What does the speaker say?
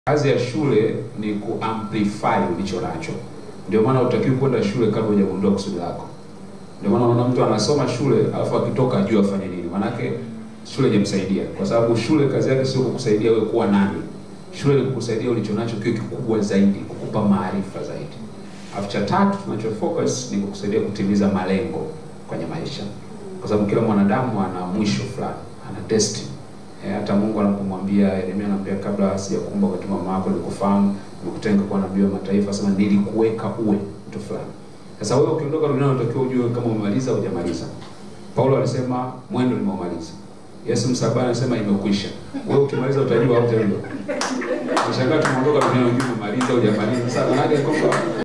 Kazi ya shule ni kuamplify ulicho nacho. Ndio maana utakiwi kwenda shule kabla hujagundua kusudi lako. Ndio maana unaona mtu anasoma shule alafu akitoka ajue afanye nini. Maanake shule haijamsaidia, kwa sababu shule kazi yake sio kukusaidia wewe kuwa nani. Shule ni kukusaidia ulicho nacho kiwe kikubwa zaidi, kukupa maarifa zaidi. Alafu cha tatu tunacho focus ni kukusaidia kutimiza malengo kwenye maisha, kwa sababu kila mwanadamu ana mwisho fulani, ana destiny. E, hata Mungu anapomwambia Yeremia, anamwambia kabla sijakuumba kwa tumbo mama yako nilikufahamu, nimekutenga kuwa nabii wa mataifa, sema nilikuweka uwe mtu fulani. Sasa wewe ukiondoka duniani unatakiwa ujue kama umemaliza au hujamaliza. Paulo alisema mwendo nimeumaliza. Yesu msalabani anasema imekwisha. Wewe ukimaliza utajua au utajua. Unashangaa tumeondoka duniani unajua umemaliza au hujamaliza. Sasa maana yake kwamba